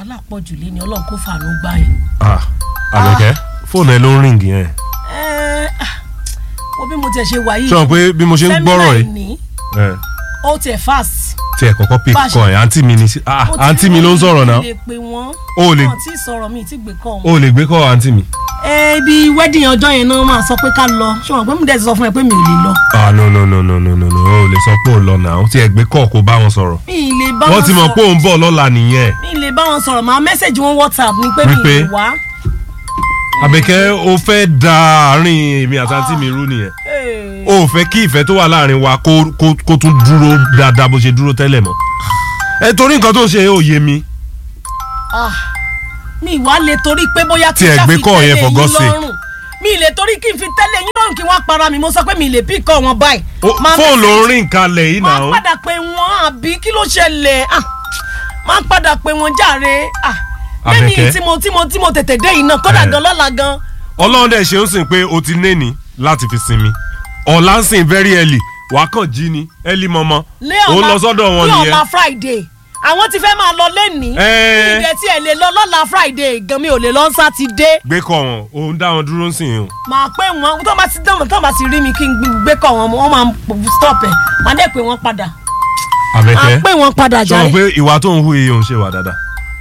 wàhálà pọ̀ jù lé ní ọlọ́run kó fàánú gbá yẹn. ah àbẹ̀kẹ́ fóònù ẹ ló ń ríǹgì yẹn ẹ ah, wo bí mo tiẹ̀ ṣe wà yìí. sọ pé bí mo ṣe ń gbọ́rọ̀ sẹ́mínà yìí ìní, ẹ, ó tiẹ̀ fast. tí ẹ kọ́kọ́ pick Bá a ṣe- call ẹ̀ àǹtí mi ni sí- ah Mo ti àǹtí mi ló ń sọ̀rọ̀ náà mi lè pè wọ́n. O ò lè- wọn tí sọ̀rọ̀ mi ti gbé kọ́ o wọn. ò lè gbé call àǹtí mi. ẹ ibi wedding ọjọ́ yẹn náà máa sọ pé ká lọ ṣé wọn pé mo dẹ̀ ti sọ fún ẹ pé mi ò lè lọ. ah no no no no no no no o ò lè sọ pé ò lọ náà tí ẹ gbé call kó bá wọn sọ̀rọ̀ mi ì lè bá wọn wọ́n ti mọ̀ pé sọ̀rọ̀ òun bọ̀ lọ́la nìyẹn mi ì lè bá wọn sọ̀rọ̀ máa mẹ́sẹ̀gì wọn whatsapp ni pé mi ì Wípé? lè wá. àbẹ̀kẹ́ o fẹ́ da àárín èmi àti àǹtí mi rú nìyẹn Hey. o ò fẹ́ kí ìfẹ́ tó wà láàrin wa kó kó kó tún dúró dáadáa bó ṣe dúró tẹ́lẹ̀ mọ́ ẹ torí nǹkan tó ṣe ò yé mi Ah, mi wá lè torí pé bóyá Tí ẹ gbé call yẹn for God's sake. mi lè torí kí n fi tẹ́lẹ̀ yín lọ́rùn kí wọ́n para mi mo sọ pé mi lè bí kọ́ wọn báyìí. O- Máa fóònù ló ń message- rìn kalẹ̀ yìí máa náà padà pé wọ́n àbí kí ló ṣẹlẹ̀ Ah, máa padà pé wọ́n jàre Ah, Àbẹ̀kẹ́. lẹ́yìn tí mo tí mo tí mo tètè dé yìí náà kódà Eh. gan lọ́la gan ọlọ́run dẹ̀ ṣe ń sìn pé o ti néni láti fi sinmi ọ̀la ń sìn very early wàá kàn jí ni early mọ́mọ́ lé òun ọ̀la lọ sọ́dọ̀ wọn lé nìyẹn ọ̀la friday àwọn ti fẹ́ máa lọ lẹ́nìí Eh. ìdẹ̀ tí ẹ̀ lè lọ lọ́la friday gan mi ò lè lọ sátidé gbé kọ wọn òun dá wọn dúró ń sìn o máa pé wọn tó bá ti dán tó bá ti rí mi kí n gbé kọ wọn wọn máa ń stop ẹ máa dẹ́ pé wọ́n padà máa àbẹ̀kẹ́ pé wọ́n padà sọ jàre. pé ìwà tó ń hu iye òun ṣe wà dáadáa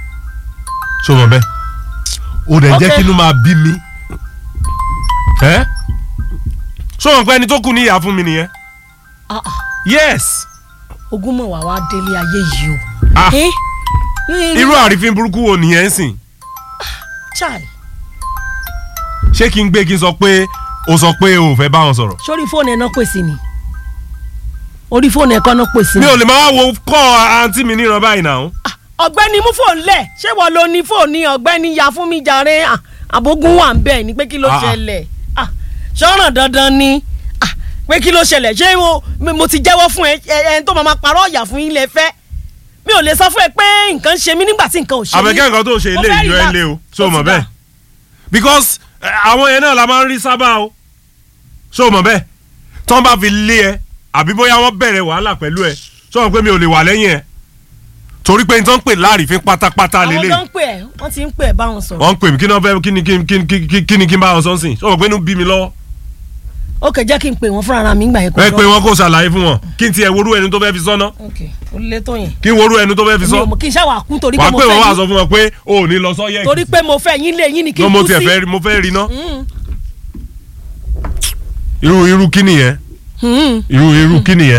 ṣó mọ bẹ́ẹ̀ o dẹ̀ jẹ́ Ok. kí inú máa bí mi ẹ́ ṣó mọ̀ pé ẹni tó kù ní ìyá fún mi nìyẹn Ah, ah, yes ogún mọ̀ wá wá délé ayé yìí o. Ah. Eh? irú àrífín burúkú wo nìyẹn ń sìn chai ṣé kí n gbé kí n sọ pé o sọ pé o ò fẹ́ bá wọn sọ̀rọ̀ sórí fóònù ẹ̀ náà pèsè ni orí fóònù ẹ̀ kọ́ náà pèsè mi ni. ò lè máa wo kọ́ àǹtí mi níran báyìí náà. ọ̀gbẹ́ni mú fóònù lẹ̀ ṣé wọ́n lo ní fóònù ní ọ̀gbẹ́ni ya fún mi jàre Ah, àbógun wà ń bẹ̀ ni pé kí ló Ah, ah. ṣẹlẹ̀ Ah, ṣọ́ràn dandan ni Ah, pé kí ló ṣẹlẹ̀ ṣé mo- mi- mo ti jẹ́wọ́ fún ẹ ẹ ẹni tó máa ma parọ́ ọ̀yà fún yín lẹ fẹ́ mi ò lè sọ fún ẹ pé nǹkan ṣe mí nígbà tí nǹkan ò ṣe mí. àbẹ̀kẹ́ nǹkan tó ṣe Mo ilé fẹ́ ìjọ ẹ relax. lé o ṣó Ó o mọ̀ ti bẹ́ẹ̀ dà. because eh, àwọn yẹn náà la máa ń rí sábà o ṣó o mọ̀ bẹ́ẹ̀ tán bá fi lé ẹ àbí bóyá wọ́n bẹ̀rẹ̀ wàhálà pẹ̀lú ẹ ṣó o mọ̀ pé mi ò lè wà lẹ́yìn ẹ torí pé n tán pè láàrífín pátápátá àwọn lélẹ̀ tó ń pè ẹ wọ́n ti ń pè ẹ báwọn sọ̀rọ̀. wọ́n ń pè mí kí ni wọ́n fẹ́ kí ni kí ni kí ni kí ni kí ni kí n bá wọn sọ sí ṣó o mọ̀ pé inú bí mi lọ́wọ́ ó kè jẹ́ kí n pè wọ́n fúnra mi gbà yẹn kó ẹ lọ. pé wọn kò ṣàlàyé fún wọn kí n tiẹ̀ worú ẹni tó fẹ́ fi sọ́nà ok ó lé tó yẹn. kí n worú ẹni tó fẹ́ fi mi ò sọ́ mọ̀ kí n ṣáà wà kú torí pé wàá mo pé fẹ́ wọn wá yín sọ fún wọn pé o ò ní lọ sọ́yẹ́ torí pé mo fẹ́ yín lé yín ni kí ló n mo kú tiẹ̀ sí. fẹ́ rí mo fẹ́ rí ná irú irú kí nìyẹn Hmm. irú irú kí nìyẹn.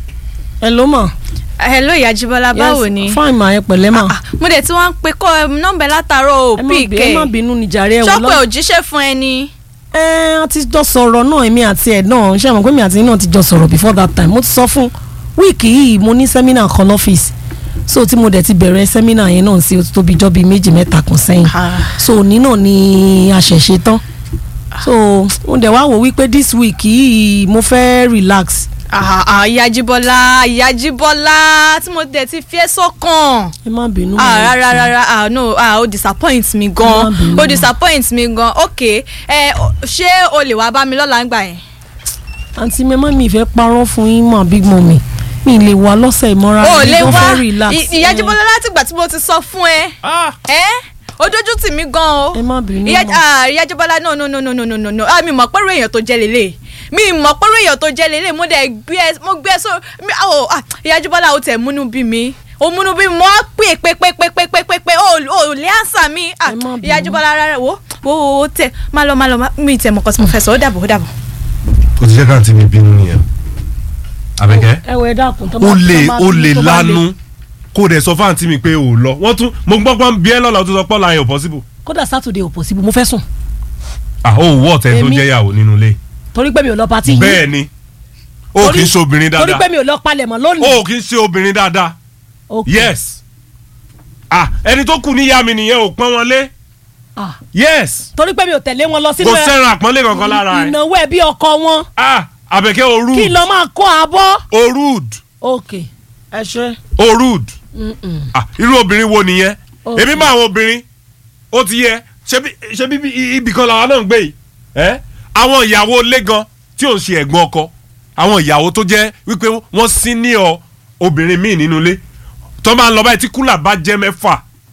ẹ ló mọ̀. hello ìyá Jíbọ́lá báwo ni fine ma ẹ pẹ̀lẹ́ mà. Ah, mo dẹ̀ tí wọ́n ń pe kọ́ ẹ nọ́mbà ẹ látàárọ̀ ò ẹ má pí bí- ẹ má kẹ́ bínú ni jàre ẹ wò ṣọ́pẹ́ lọ. ò jíṣẹ́ fún ẹ ni. ẹ a ti jọ sọ̀rọ̀ náà èmi àti ẹ̀ náà ṣé àwọn pé mi àti yín náà ti jọ sọ̀rọ̀ before that time mo ti sọ fún wíìkì yìí mo ní sẹ́mínà kan lọ́fíìsì so tí mo dẹ̀ ti bẹ̀rẹ̀ sẹ́mínà yẹn náà sí o ti tóbi jọ́ bíi méjì mẹ́ta kan sẹ́yìn Ah. so òní náà ni a ṣẹ̀ṣẹ̀ tán so mo dẹ̀ wá wò wípé this week yìí mo fẹ́ relax Ah, ah, ìyá Jíbọ́lá ìyá Jíbọ́lá tí mo dẹ̀ ti fi ẹ́ sọ́kàn. ẹ má bínú. ah rárá rárá ah no ah o disappoint mi gan Má bínú. o disappoint mi gan ok ẹ ṣé o lè wá bá mi lọ́la ńgbà yẹn. àǹtí mi má mi ìfẹ́ parọ́ fún yín mọ̀ big mummy mi lè wá lọ́sẹ̀ ìmọ̀ra o mi lè gan wá fẹ́ relax. I- ìyá Jíbọ́lá láti ìgbà tí mo ti sọ fún ẹ ẹ ojójú tì mí gan o ẹ má bínú ìyá mọ́. ah, ìyá Jíbọ́lá no no no no no no no no ah mi mọ̀ pẹ́rù èèyàn tó jẹ́ lélẹ̀ mi mọ̀ pẹ́rù èèyàn tó jẹ́ lélẹ̀ mo dẹ̀ gbé ẹ mo gbé ẹ sọ mi oh ah ìyá Jíbọ́lá o tẹ̀ múnú bí mi o múnú bí mi mo á pè pé pé pé pé pé pé pé o ò lè ànsà mi ah Ẹ má bínú. ìyá Jíbọ́lá rárá wo wo wo wo tẹ má lọ má lọ má- mi tẹ̀ mọ̀ kọ́ tí mo fẹ́ sọ ó dàbọ̀ ó dàbọ̀. o ti jẹ́ káàntì mi bínú nìyẹn. àbẹ̀kẹ́ ẹ wọ ẹ dákun tó o lè tó bá- o lè tó bá lanu kó o dẹ̀ sọ fún àǹtí mi pé o ò lọ wọ́n tún mo gbọ́ pọ́n bí ẹ lọ́la o tún sọ pọ́n la yẹn ò possible. kódà sátidé ò possible mo fẹ́ sùn ah o wọ́ ọ̀tẹ̀ tó Èmi- jẹ́ ìyàwó nínú ilé. torí pé mi ò lọ pati yìí bẹ́ẹ̀ ni o kì í ṣe obìnrin torí pé dáadáa mi ò lọ palẹ̀mọ́ lónìí. o kì í ṣe obìnrin dáadáa Ok. yes ah ẹni tó kù níyà mi nìyẹn ò pọ́n wọn lé Ah, yes torí pé mi ò tẹ̀lé wọn lọ sínú kò sẹ́ran àpọ́nlé kankan lára ẹ̀ ìnáwó ẹbí ọkọ wọn ah àbẹ̀kẹ́ o kí rude n lọ máa kó abọ́. o rude ok ẹ ṣe. o rude Mm-mm. ah irú obìnrin wo nìyẹn Ok. èmi máa àwọn obìnrin ó ti yẹ ṣebí ṣebí bí- ibì kan làwọn náà ń gbé yìí ẹ àwọn ìyàwó ilé gan tí ò ń ṣe ẹ̀gbọ́n ọkọ àwọn ìyàwó tó jẹ́ wípé wọ́n sí ní ọ obìnrin míì nínú ilé tó máa ń lọ báyìí tí kúlà bá jẹ́ mẹ́fà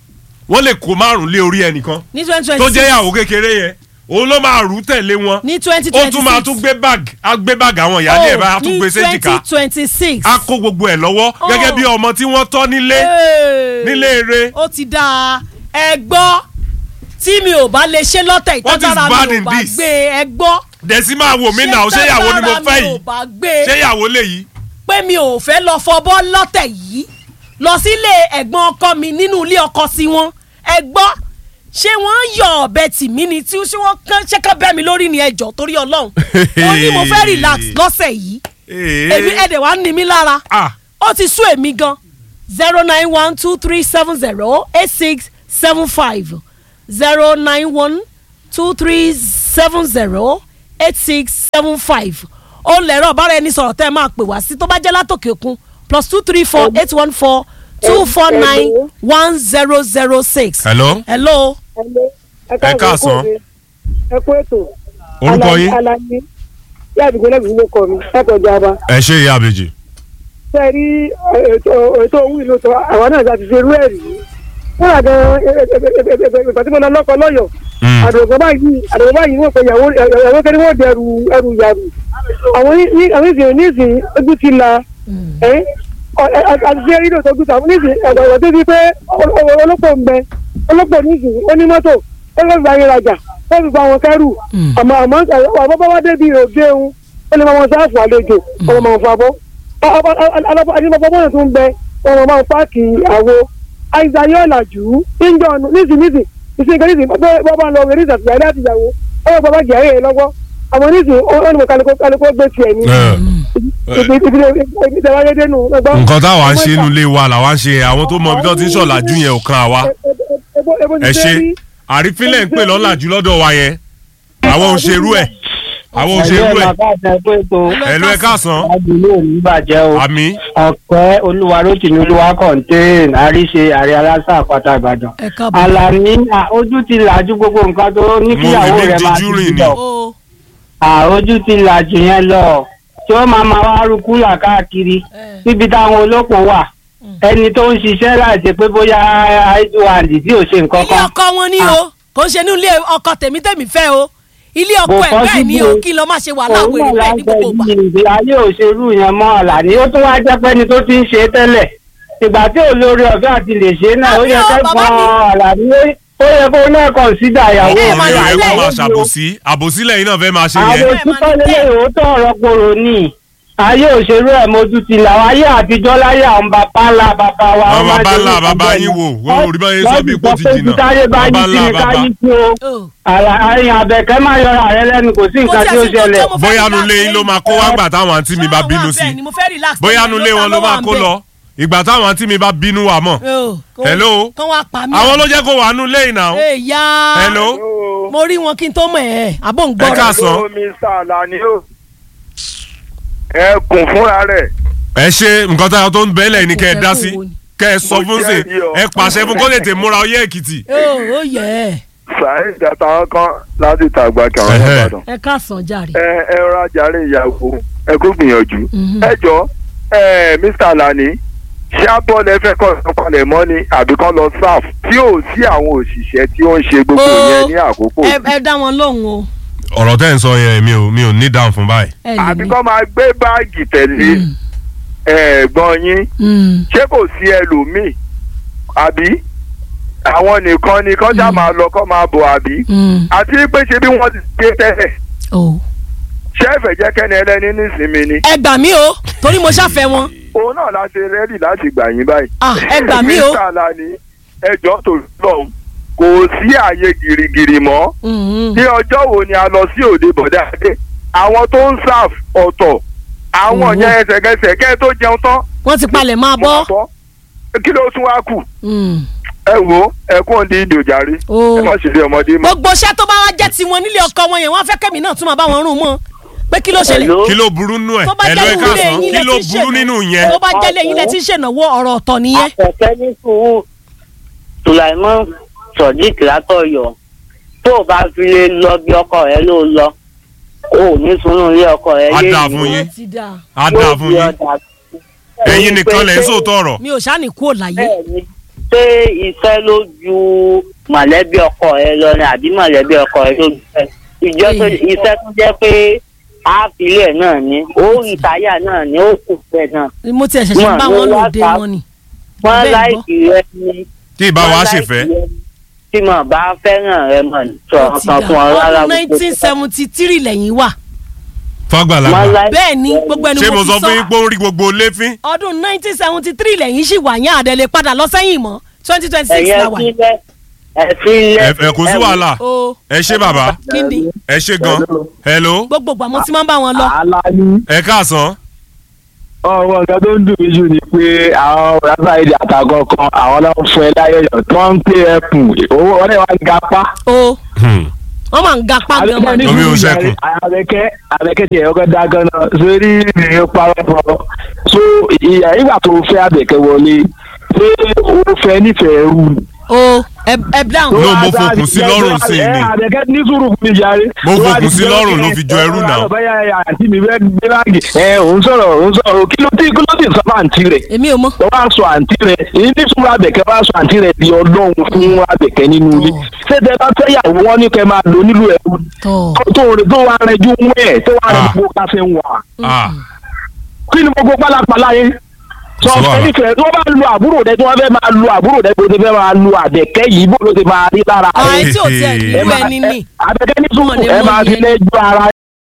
wọ́n lè kó márùn lé orí ẹnìkan ní twenty tó twenty jẹ́ six ìyàwó kékeré yẹn òun ló máa rú tẹ̀lé wọn ní twenty ó twenty tún máa tún gbé bag á gbé bag àwọn ìyáálé ẹ̀ bá á tún gbé séjìká ní twenty twenty six á kó gbogbo ẹ̀ lọ́wọ́ Oh. gẹ́gẹ́ bí ọmọ tí wọ́n tọ́ nílé nílé eré ó ti dáa ẹ gbọ́ tí mi ò bá lè ṣe lọ́tẹ̀ What is ìtọ́jára bad mi ò in bá this? gbé ẹ gbọ́ dẹ̀sí máa wò mí náà ṣé ìyàwó ni mo tágbára fẹ́ mi ò yìí bá gbé ṣé ìyàwó lè yìí pé mi ò fẹ́ lọ fọbọ́ lọ́tẹ̀ yìí lọ sílé ẹ̀gbọ́n ọkọ mi nínú ilé ọkọ sí wọn ẹ gbọ́ ṣé wọ́n yọ ọ̀bẹ tì mí ni tí ṣé wọ́n kán ṣé kán bẹ́ mi lórí ni ẹjọ́ torí ọlọ́run ó ní mo fẹ́ relax lọ́sẹ̀ yìí èmi ẹ̀dẹ̀ wá ní mi lára ah ó ti sún èmi gan zero nine one two three seven zero eight six seven five zero nine one two three seven zero eight six seven five ó lẹ̀rọ ọ̀bára ẹni sọ̀rọ̀ tẹ́ ẹ máa pè wá sí tó bá jẹ́ látòkè òkun plus two three four eight one four two four nine one zero zero six. hello hello. Ẹ káàsán. ẹ kú ètò. Orúkọ yín? alaye yá àdìgbò náà bìí ló kọ mi látọ̀ jaba. ẹ ṣe ìyá àbèjì ṣe rí ètò ètò òun ìlú tó àwọn náà láti ṣe irú ẹ̀ rí. wọ́n rà gan ìgbà tí mo lọ lọ́kọ lọ́yọ̀. àdùnkàn báyìí àdùnkàn báyìí wọ́n pe ìyàwó ìyàwó kẹ́ni wọ́n di ẹrù ẹrù yàrù. àwọn ní àwọn ìsìn onísìn ojú ti la. àti ṣe rí lóòótọ́ ojú tàwọn onísìn ọ̀dọ̀ tó di pé ọlọ́pọ̀ ń bẹ ọlọ́pọ̀ onísìn ó ní mọ́tò ó lọ́ gba ayé rajà ó fi gba àwọn kẹ́rù àmọ́ àmọ́ àmọ́ bá wá débi òde òun ó lè máa wọn sáàfù àlejò ọmọ máa fa bọ́ adébọ́bọ́ bọ́ọ̀nù tó ń bẹ ọmọ máa páàkì àwo àìsàn yóò làjú níjọ nísìn nísìn nísìn kan nísìn bọ́ bá lọ rẹ̀ nísìn àtìyàwó àtìyàwó ó yẹ bàbá jẹ́ ẹ̀yẹ lọ́wọ́ àmọ́ nísìn ó ní mo kálukó gbé tiẹ̀ ní ibi tẹ̀wáyé dénú lọ́gbọ́n. nǹkan táwa ń ṣe inú ilé wa làwa ń ṣe àwọn tó mọ ibi tó ti ń ṣọ̀làjú yẹn ò kan àwa ẹ ṣe àrífínlẹ̀ ń pè lọ́làjú lọ́dọ̀ wa yẹn àwọn ò ṣerú ẹ̀ àwọn ò ṣerú ẹ̀ ẹ̀lú ẹ̀ káàsán àdúgbò ní bàjẹ́ o àmì ọ̀pẹ́ olúwarótìmí olúwa kọ̀ǹtẹ́ẹ̀n àríṣe àrẹ aláṣà àpáta ìbàdàn ẹ káàbọ̀. alani à, ojú ti làjú gbogbo nǹkan tó ní kíyàwó Mo rí rẹ̀ máa díjú ti rìn ni. lọ o à, ojú ti làjú yẹn lọ tí ó máa máa wá rú kúlà káàkiri níbi táwọn olóko wà ẹni tó ń ṣiṣẹ́ láti pé bóyá idland tí ò ṣe nǹkan ilé kan ọkọ wọn ní o kò ń ṣe ní ilé ọkọ tèmi tèmi fẹ́ o ilé ọkọ Kò ẹ̀ bẹ́ẹ̀ ni o possible. kí lọ má ṣe wàhálà òun wèrè náà bẹ́ẹ̀ ní gbogbo ìgbà. láǹfẹ̀ yìí ayé òṣèlú yẹn mọ́ àlàní ó tún wá jẹ́ pẹ́ni tó ti ń ṣe é tẹ́lẹ̀ ìgbà tí olórí ọ̀fẹ́ àti lè ṣe é náà ó yẹ Àbí o, bàbá kẹ́kọ̀ọ́ mi. àlàní ó yẹ kó náà kọ̀ǹsídà ìyàwó Ẹ ọ̀rọ̀ máa yẹn lọ kó máa lẹ́yìn. ṣàbòsí àbòsílẹ̀ yìí náà fẹ́ máa ṣe àwọn yẹn òtítọ́ lélẹ̀ òótọ́ ọ̀rọ̀ kòrò ní ayé òṣèlú ẹ̀ mojú ti là wá ayé àtijọ́ láyé àwọn bàbá ńlá bàbá wa Àwọn wọ́n máa bàbá ṣe ńlá nǹkan bàbá bẹ́ẹ̀ yín ni. wò, wọ́n ò rí báyìí sọ bí ipò ti Wọ́n jìnnà. sọ pé táyé bá Bàbá yín sí ńlá ni bàbá. káyín sí o o Àlà- àyìn àbẹ̀kẹ́ máa yọra rẹ lẹ́nu kò sí nǹkan tí ó ṣẹlẹ̀. mo fẹ́ bóyá relax nulẹ̀ yín ló máa kó wá gbà táwọn àǹtí mi bá Ṣé bínú wọ́n wà sí bẹ́ẹ̀ ni mo fẹ́ relax bóyá tẹ́lẹ̀ nulẹ̀ wọn ló ta máa wà kó bẹ́ẹ̀? lọ ìgbà táwọn àǹtí mi bá bínú wà mọ̀ O, kó- Hello? kán wá pa mí. àwọn ló jẹ́ kó wà nulẹ̀ yìí náà èyà hello mo rí wọn kí n tó mọ̀ ẹ́ àbò ń ẹ gbọ́rọ̀. káàsán mr alani o ẹ kùn fúnra rẹ̀ ẹ ṣe nǹkan táwọn tó ń bẹ́lẹ̀ ni kẹ́ ẹ dá sí Kò fẹ́ kó wo ni. kẹ́ ẹ sọ Mo fún sí jẹ́rìí ọ. ẹ pàṣẹ fún kó lè tè múra ọyẹ́ èkìtì o ó yẹ ẹ saheed àtàwọn kan láti tàgbà kàwọn Ẹhẹ́. ìbàdàn ẹ káàsán jàre. ẹ ẹ rajà rẹ ìyàwó ẹ kó gbìyànjú Mhm. ẹ jọ ẹ mr alani ṣé abọ́ọ̀lù ẹ fẹ́ kọ́ ìsọpalẹ̀ mọ́ ni àbí kán lọ sáf tí ò sí àwọn òṣìṣẹ́ tí ó ń ṣe gbogbo Ó. yẹn ní àkókò ẹ ẹ dá wọn lóhùn o ọ̀rọ̀ tẹ́ ń sọ yẹn mi ò mi ò ní dáhùn fún báyìí ẹ lè àbí ní. kán máa gbé báàgì tẹ̀lé ẹ̀gbọ́n yín Mm. ṣé kò sí ẹlòmíì àbí àwọn nìkan ni kán já máa lọ kán máa bọ̀ àbí Mm. àti pé ṣe bí wọ́n ti gbé tẹ́lẹ̀ o. ṣé ẹ̀fẹ̀ jẹ́ kẹ́ni ẹlẹ́ni nísìnyí ni ẹ gbà mí o torí mo ṣàfẹ́ wọn. òun náà la ṣe rẹ́dì láti gbà yín báyìí. Ah, ẹ gbà mí o. Mr. Alani ẹjọ́ tó lọ kò sí àyè gìrìgìrì mọ́ Mm. ní ọjọ́ wo ni a lọ sí òde bọ̀dáadé àwọn tó ń sáf ọ̀tọ̀ àwọn Mhm. yẹn ẹsẹ̀kẹsẹ̀ kẹ́ ẹ tó jẹun tán wọ́n ti palẹ̀ máa mo bọ́. máa bọ́ kí ló tún wá kù Mm. ẹ wo ẹ kún òǹdí ìdòjàre o. ẹ má ṣe lé ọmọdé mọ́. gbogbo iṣẹ́ tó bá wá jẹ́ tiwọn nílé ọkọ wọn yẹn wọ́n fẹ́ kẹ́mi náà tún máa bá wọn rún mọ́ pé kí ló ṣẹlẹ̀. Hello? kí ló burú nínú ẹ̀ tó bá ẹ lọ jẹ́ ẹ ilé káàsán yín kí lẹ ló ti burú nínú ṣènáwó yẹn tó bá jẹ́ ilé yín lẹ ti ṣènáwó ọ̀rọ̀ ọ̀tọ̀ nìyẹn. àpẹ̀kẹ́ ní sùúrù sùlàìmọ́ sọ̀dík látọ̀yọ̀ tó o bá fi lè lọ bí ọkọ rẹ ló lọ o ò ní sunú ilé ọkọ rẹ Á lé dáa ìlú. fún yín. ti dáa. á dáa fún yín ẹ̀yin nìkan lẹ̀ ń sòótọ́ ọ̀rọ̀ mi ò ṣáà ní kúrò láyé. bẹ́ẹ̀ni ṣé iṣẹ́ ló ju mọ̀lẹ́bí ọkọ ẹ lọ ni àbí mọ̀lẹ́bí ọkọ ẹ ló ju ẹ ìjọ tó iṣẹ́ tó jẹ́ pé àfilẹ̀ náà ni ó ìtayà náà ni ó kù bẹ́ẹ̀ náà mo tiẹ̀ ṣẹ̀ṣẹ̀ bá wọn lòde wọn ni. wọ́n Bẹ́ẹ̀ gbọ́. láìkì rẹ ni tí ìbá wa wọ́n ṣèfẹ́ láìkì rẹ ni. tí mo bá fẹ́ràn rẹ mọ̀ sọ̀rọ̀ kan fún ọ rárá ọdún nineteen seventy three lẹ́yìn wà fàgbàlagbà wọ́n láìkì bẹ́ẹ̀ ni gbogbo ẹni ṣé mo mo sọ ti fún yín pé ó ń rí gbogbo léfín ọdún nineteen seventy three lẹ́yìn sì wà yẹn àdẹ̀lẹ̀ padà lọ sẹ́yìn mọ́ twenty twenty six ẹ̀yẹ la wà. sílẹ̀ ẹ̀ sílẹ̀ ẹ ẹ kò sí wàhálà o ẹ ṣé bàbá kí ni ẹ ṣé gan hello gbogbo ìgbà mo ti máa ń bá wọn lọ. aláàánú ẹ káàsán ọ̀rọ̀ nǹkan tó ń dùn mí jù ni pé àwọn rásá èdè àtàgọ́ kan àwọn náà ń fún ẹ láyẹyọ tó ń pè ẹkùn owó ọ̀rẹ́ wa ń gapá. o wọ́n máa ń ga pa gan mọ́ ni. Omi ò ṣẹ́kùn. àbẹ̀kẹ́ àbẹ̀kẹ́ tiẹ̀ ọkọ̀ dá gan-an sórí ìrìn parọ́ fọ́ so ìyá ìgbà tó fẹ́ àbẹ̀kẹ́ wọlé ṣé o fẹ́ nífẹ̀ẹ́ rú ni. o ẹ ẹ dáhùn. No, mo fòkùn sí lọ́rùn sí i ni. ẹ àbẹ̀kẹ́ ní sùúrù fún mi jàre. Mo fòkùn sí lọ́rùn ló fi jọ ẹrú náà. báyà àǹtí mi fẹ́ gbé báàgì ẹ òun sọ̀rọ̀ òun sọ̀rọ̀ kí ló tí kí ló tí sọ fún àǹtí rẹ̀ èmi ò mọ̀. wọ́n wá sọ àǹtí rẹ̀ èyí ní sùúrù àbẹ̀kẹ́ wá sọ àǹtí rẹ̀ di ọlọ́run fún àbẹ̀kẹ́ nínú ilé Oh. ṣé tẹ bá fẹ́ yàwó wọn ní kẹ́ máa lò nílùú ẹ̀rú tọ́ tó tó wà rẹ̀ ju mú ẹ̀ tó wà rẹ̀ Ah. gbogbo káfẹ́ ń wà ah kí ni gbogbo pálapàla yẹn sọ Sọ wàhálà. fẹ́nifẹ̀ tó bá lu àbúrò rẹ tó wọ́n fẹ́ máa lu àbúrò rẹ bó ti fẹ́ máa lu àbẹ̀kẹ́ yìí bó ló ti máa rí lára àwọn rẹ̀. tí ò tiẹ̀ ẹ nílò máa ẹni ní. ẹ- àbẹ̀kẹ́ ní sùúrù Wọ́n ní ẹ mọ́ máa fi yẹn. lẹ́jọ́ ara